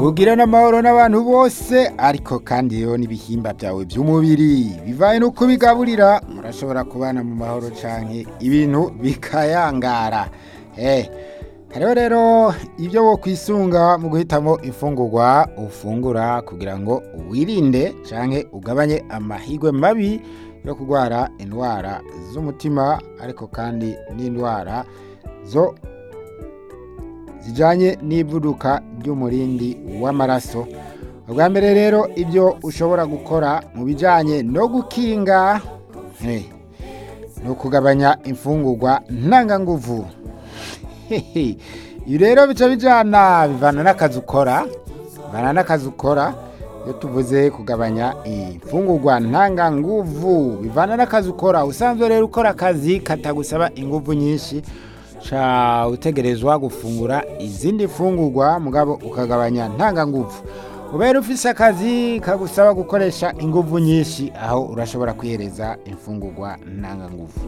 ugira n'amahoro n'abantu bose ariko kandi rero n'ibihimba byawe by'umubiri bivaye no kubigaburira murashobora kubana mu mahoro canke ibintu bikayangara eh hariho rero ibyo wo kwisunga mu guhitamo imfungurwa ufungura kugira ngo wirinde canke ugabanye amahigwe mabi yo kurwara indwara z'umutima ariko kandi n'indwara zo zijanye n'ivuduka ry'umurindi w'amaraso ubwa mbere rero ibyo ushobora gukora mu bijanye no gukinga eh, ni ukugabanya imfungurwa ntanganguvu Hehe. ibi rero bica bijana bivana n'akazi ukora bivana n'akazi ukora iyo tuvuze kugabanya imfungurwa ntanganguvu bivana n'akazi ukora usanzwe rero ukora akazi katagusaba inguvu nyinshi ca utegerezwa gufungura izindi fungurwa mugabo ukagabanya ntanganguvu ubera ufise akazi kagusaba gukoresha inguvu nyinshi aho urashobora kwihereza imfungurwa ntanganguvu